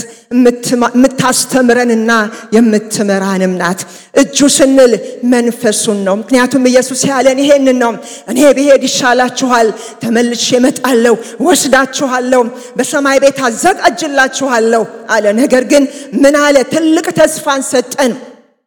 የምታስተምረንና የምትመራንም ናት። እጁ ስንል መንፈሱን ነው። ምክንያቱም ኢየሱስ ያለን ይሄንን ነው። እኔ ብሄድ ይሻላችኋል፣ ተመልሼ እመጣለሁ፣ ወስዳችኋለሁ፣ በሰማይ ቤት አዘጋጅላችኋለሁ አለ። ነገር ግን ምን አለ? ትልቅ ተስፋን ሰጠን።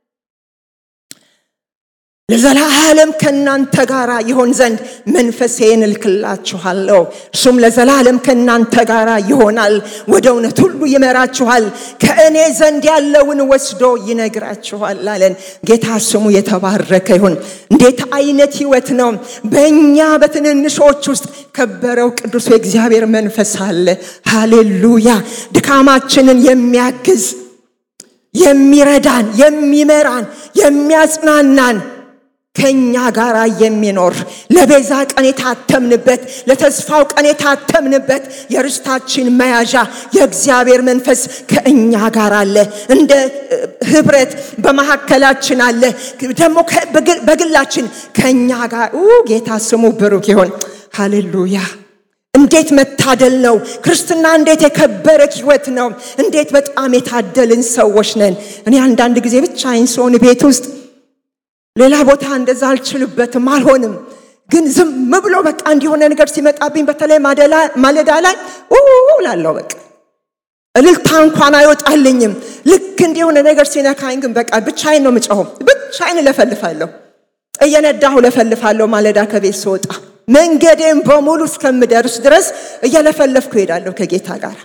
ለዘላለም ከእናንተ ጋር ይሆን ዘንድ መንፈሴን እልክላችኋለሁ። እርሱም ለዘላለም ከእናንተ ጋር ይሆናል፣ ወደ እውነት ሁሉ ይመራችኋል፣ ከእኔ ዘንድ ያለውን ወስዶ ይነግራችኋል አለን። ጌታ ስሙ የተባረከ ይሁን። እንዴት አይነት ህይወት ነው! በእኛ በትንንሾች ውስጥ ከበረው ቅዱስ የእግዚአብሔር መንፈስ አለ። ሃሌሉያ! ድካማችንን የሚያግዝ የሚረዳን፣ የሚመራን፣ የሚያጽናናን ከኛ ጋር የሚኖር ለቤዛ ቀን የታተምንበት ለተስፋው ቀን የታተምንበት የርስታችን መያዣ የእግዚአብሔር መንፈስ ከእኛ ጋር አለ። እንደ ህብረት በመካከላችን አለ። ደግሞ በግላችን ከእኛ ጋር ጌታ ስሙ ብሩክ ይሆን። ሃሌሉያ! እንዴት መታደል ነው! ክርስትና እንዴት የከበረ ህይወት ነው! እንዴት በጣም የታደልን ሰዎች ነን። እኔ አንዳንድ ጊዜ ብቻዬን ስሆን ቤት ውስጥ ሌላ ቦታ እንደዛ አልችልበትም፣ አልሆንም። ግን ዝም ብሎ በቃ እንዲሆነ ነገር ሲመጣብኝ በተለይ ማለዳ ላይ ላለው በቃ እልልታ እንኳን አይወጣልኝም። ልክ እንዲሆነ ነገር ሲነካኝ ግን በቃ ብቻዬን ነው ምጮኸው፣ ብቻዬን እለፈልፋለሁ፣ እየነዳሁ እለፈልፋለሁ። ማለዳ ከቤት ስወጣ መንገዴን በሙሉ እስከምደርስ ድረስ እየለፈለፍኩ እሄዳለሁ ከጌታ ጋር።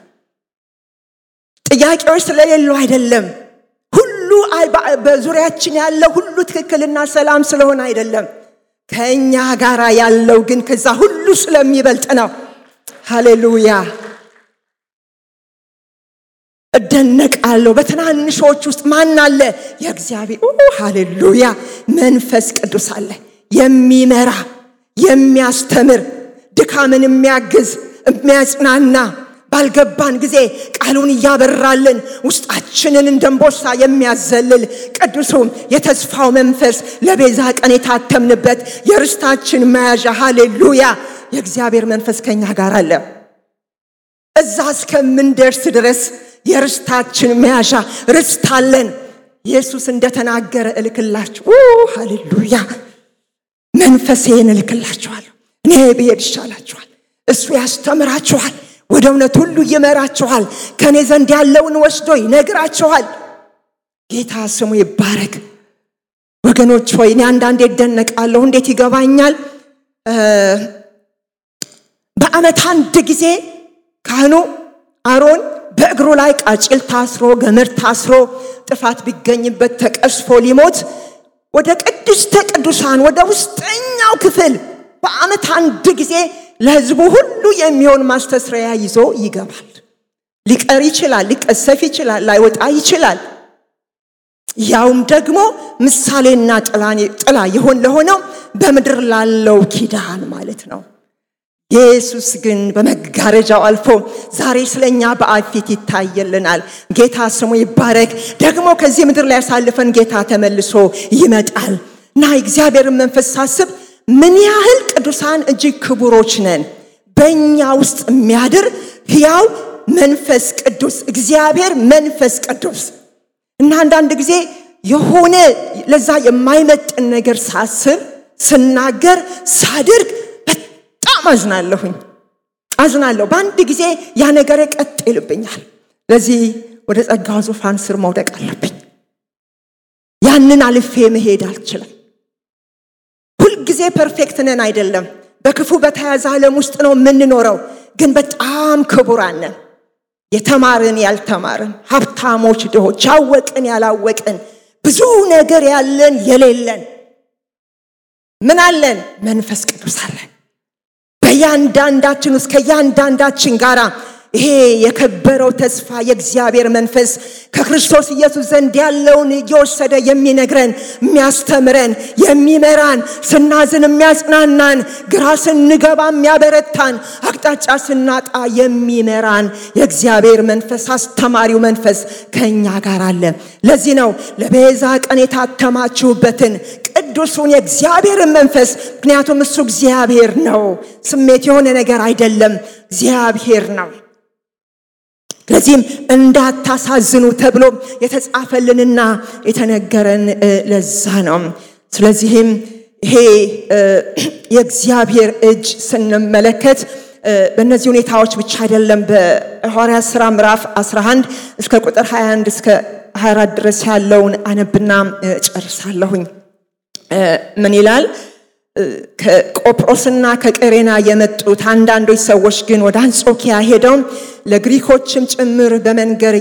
ጥያቄዎች ስለሌሉ አይደለም ሁሉ በዙሪያችን ያለው ሁሉ ትክክልና ሰላም ስለሆነ አይደለም። ከእኛ ጋር ያለው ግን ከዛ ሁሉ ስለሚበልጥ ነው። ሃሌሉያ! እደነቃለሁ። በትናንሾች ውስጥ ማን አለ? የእግዚአብሔር ሃሌሉያ! መንፈስ ቅዱስ አለ። የሚመራ የሚያስተምር፣ ድካምን የሚያግዝ የሚያጽናና ባልገባን ጊዜ ቃሉን እያበራልን ውስጣችንን እንደንቦሳ የሚያዘልል ቅዱሱ የተስፋው መንፈስ ለቤዛ ቀን የታተምንበት የርስታችን መያዣ ሃሌሉያ የእግዚአብሔር መንፈስ ከኛ ጋር አለ። እዛ እስከምንደርስ ድረስ የርስታችን መያዣ ርስት አለን። ኢየሱስ እንደተናገረ እልክላችሁ ሃሌሉያ መንፈሴን እልክላችኋለሁ። እኔ ብሄድ ይሻላችኋል እሱ ያስተምራችኋል፣ ወደ እውነት ሁሉ ይመራችኋል፣ ከእኔ ዘንድ ያለውን ወስዶ ይነግራችኋል። ጌታ ስሙ ይባረክ። ወገኖች ሆይ እኔ አንዳንዴ እደነቃለሁ። እንዴት ይገባኛል? በዓመት አንድ ጊዜ ካህኑ አሮን በእግሩ ላይ ቃጭል ታስሮ ገመድ ታስሮ ጥፋት ቢገኝበት ተቀስፎ ሊሞት ወደ ቅድስተ ቅዱሳን ወደ ውስጠኛው ክፍል በዓመት አንድ ጊዜ ለሕዝቡ ሁሉ የሚሆን ማስተስረያ ይዞ ይገባል። ሊቀር ይችላል፣ ሊቀሰፍ ይችላል፣ ላይወጣ ይችላል። ያውም ደግሞ ምሳሌና ጥላ ይሆን ለሆነው በምድር ላለው ኪዳን ማለት ነው። ኢየሱስ ግን በመጋረጃው አልፎ ዛሬ ስለኛ በአብ ፊት ይታየልናል። ጌታ ስሙ ይባረክ። ደግሞ ከዚህ ምድር ላይ ያሳልፈን ጌታ ተመልሶ ይመጣል እና እግዚአብሔርን መንፈስ ሳስብ ምን ያህል ቅዱሳን እጅግ ክቡሮች ነን። በእኛ ውስጥ የሚያድር ሕያው መንፈስ ቅዱስ እግዚአብሔር መንፈስ ቅዱስ እና አንዳንድ ጊዜ የሆነ ለዛ የማይመጥን ነገር ሳስብ ስናገር ሳድርግ በጣም አዝናለሁኝ አዝናለሁ። በአንድ ጊዜ ያ ነገር ቀጥ ይልብኛል። ለዚህ ወደ ጸጋው ዙፋን ስር መውደቅ አለብኝ። ያንን አልፌ መሄድ አልችልም። ሁልጊዜ ፐርፌክት ነን አይደለም። በክፉ በተያዘ ዓለም ውስጥ ነው የምንኖረው። ግን በጣም ክቡራን ነን። የተማርን ያልተማርን፣ ሀብታሞች፣ ድሆች፣ ያወቅን ያላወቅን፣ ብዙ ነገር ያለን የሌለን ምን አለን? መንፈስ ቅዱስ አለን። በእያንዳንዳችን ውስጥ ከእያንዳንዳችን ጋር ይሄ የከበረው ተስፋ የእግዚአብሔር መንፈስ ከክርስቶስ ኢየሱስ ዘንድ ያለውን እየወሰደ የሚነግረን፣ የሚያስተምረን፣ የሚመራን፣ ስናዝን የሚያጽናናን፣ ግራ ስንገባ የሚያበረታን፣ አቅጣጫ ስናጣ የሚመራን የእግዚአብሔር መንፈስ አስተማሪው መንፈስ ከእኛ ጋር አለ። ለዚህ ነው ለቤዛ ቀን የታተማችሁበትን ቅዱሱን የእግዚአብሔርን መንፈስ ምክንያቱም እሱ እግዚአብሔር ነው። ስሜት የሆነ ነገር አይደለም፣ እግዚአብሔር ነው። ስለዚህም እንዳታሳዝኑ ተብሎ የተጻፈልንና የተነገረን ለዛ ነው። ስለዚህም ይሄ የእግዚአብሔር እጅ ስንመለከት በእነዚህ ሁኔታዎች ብቻ አይደለም። በሐዋርያት ሥራ ምዕራፍ 11 እስከ ቁጥር 21 እስከ 24 ድረስ ያለውን አነብና ጨርሳለሁኝ። ምን ይላል? ከቆጵሮስና ከቀሬና የመጡት አንዳንዶች ሰዎች ግን ወደ አንጾኪያ ሄደው ለግሪኮችም ጭምር በመንገር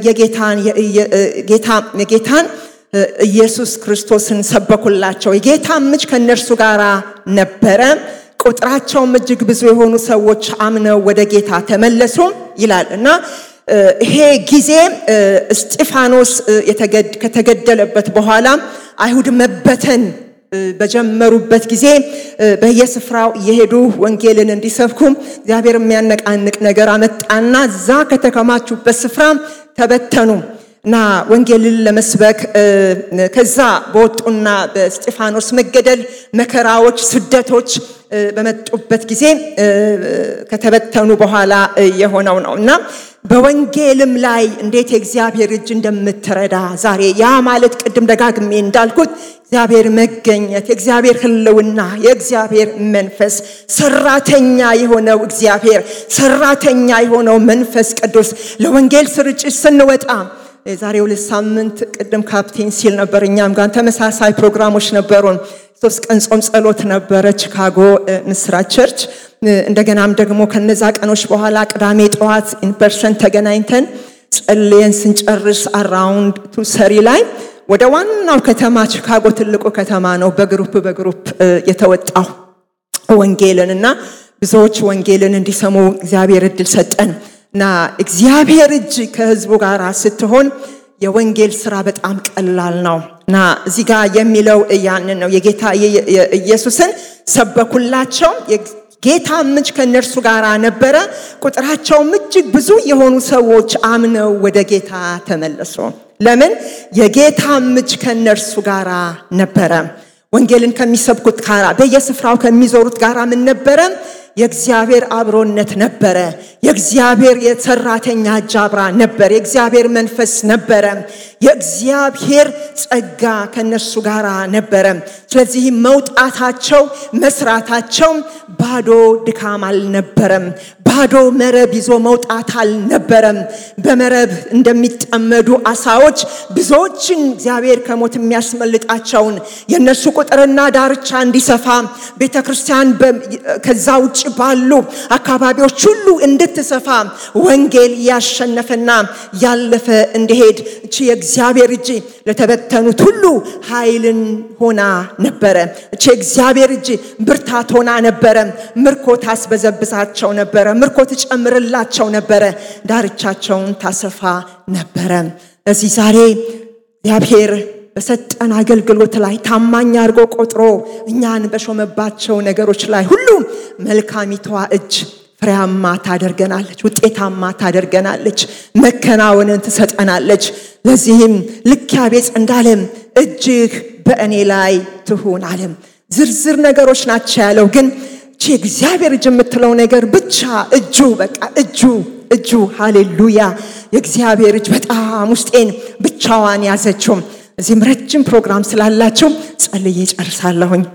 የጌታን ኢየሱስ ክርስቶስን ሰበኩላቸው። የጌታ እጅ ከእነርሱ ጋር ነበረ። ቁጥራቸውም እጅግ ብዙ የሆኑ ሰዎች አምነው ወደ ጌታ ተመለሱ ይላል እና ይሄ ጊዜ እስጢፋኖስ ከተገደለበት በኋላ አይሁድ መበተን በጀመሩበት ጊዜ በየስፍራው እየሄዱ ወንጌልን እንዲሰብኩ እግዚአብሔር የሚያነቃንቅ ነገር አመጣና እዛ ከተከማቹበት ስፍራ ተበተኑ እና ወንጌልን ለመስበክ ከዛ በወጡና በስጢፋኖስ መገደል መከራዎች፣ ስደቶች በመጡበት ጊዜ ከተበተኑ በኋላ የሆነው ነው እና በወንጌልም ላይ እንዴት የእግዚአብሔር እጅ እንደምትረዳ ዛሬ ያ ማለት ቅድም ደጋግሜ እንዳልኩት እግዚአብሔር መገኘት፣ የእግዚአብሔር ሕልውና፣ የእግዚአብሔር መንፈስ ሰራተኛ የሆነው እግዚአብሔር ሰራተኛ የሆነው መንፈስ ቅዱስ ለወንጌል ስርጭት ስንወጣ የዛሬ ሁለት ሳምንት ቅድም ካፕቴን ሲል ነበር። እኛም ጋር ተመሳሳይ ፕሮግራሞች ነበሩን። ሶስት ቀን ጾም ጸሎት ነበረ ቺካጎ ምስራች ቸርች። እንደገናም ደግሞ ከነዛ ቀኖች በኋላ ቅዳሜ ጠዋት ኢንፐርሰን ተገናኝተን ጸልየን ስንጨርስ አራውንድ ቱ ሰሪ ላይ ወደ ዋናው ከተማ ቺካጎ ትልቁ ከተማ ነው በግሩፕ በግሩፕ የተወጣው ወንጌልን እና ብዙዎች ወንጌልን እንዲሰሙ እግዚአብሔር እድል ሰጠን እና እግዚአብሔር እጅ ከህዝቡ ጋር ስትሆን የወንጌል ስራ በጣም ቀላል ነው እና እዚህ ጋር የሚለው ያንን ነው። የጌታ ኢየሱስን ሰበኩላቸው። ጌታ እጅ ከእነርሱ ጋር ነበረ። ቁጥራቸውም እጅግ ብዙ የሆኑ ሰዎች አምነው ወደ ጌታ ተመለሱ። ለምን? የጌታ እጅ ከእነርሱ ጋር ነበረ። ወንጌልን ከሚሰብኩት ጋር በየስፍራው ከሚዞሩት ጋር ምን ነበረ? የእግዚአብሔር አብሮነት ነበረ። የእግዚአብሔር የሰራተኛ እጅ አብራ ነበር። የእግዚአብሔር መንፈስ ነበረ። የእግዚአብሔር ጸጋ ከነሱ ጋር ነበረ። ስለዚህ መውጣታቸው መስራታቸው ባዶ ድካም አልነበረም። ባዶ መረብ ይዞ መውጣት አልነበረም። በመረብ እንደሚጠመዱ አሳዎች ብዙዎችን እግዚአብሔር ከሞት የሚያስመልጣቸውን የእነሱ ቁጥርና ዳርቻ እንዲሰፋ ቤተ ክርስቲያን ከዛ ውጭ ባሉ አካባቢዎች ሁሉ እንድትሰፋ ወንጌል ያሸነፈና ያለፈ እንዲሄድ እቺ የእግዚአብሔር እጅ ለተበተኑት ሁሉ ኃይልን ሆና ነበረ። እቺ የእግዚአብሔር እጅ ብርታት ሆና ነበረ። ምርኮ ታስበዘብዛቸው ነበረ። ምርኮ ትጨምርላቸው ነበረ። ዳርቻቸውን ታሰፋ ነበረ። እዚህ ዛሬ እግዚአብሔር በሰጠን አገልግሎት ላይ ታማኝ አድርጎ ቆጥሮ እኛን በሾመባቸው ነገሮች ላይ ሁሉ መልካሚቷ እጅ ፍሬያማ ታደርገናለች፣ ውጤታማ ታደርገናለች፣ መከናወንን ትሰጠናለች። ለዚህም ልክ ያቤጽ እንዳለም እጅህ በእኔ ላይ ትሁን አለም። ዝርዝር ነገሮች ናቸው ያለው፣ ግን ቺ እግዚአብሔር እጅ የምትለው ነገር ብቻ እጁ በቃ እጁ እጁ ሃሌሉያ! የእግዚአብሔር እጅ በጣም ውስጤን ብቻዋን ያዘችው። እዚህም ረጅም ፕሮግራም ስላላችሁ ጸልዬ ጨርሳለሁኝ።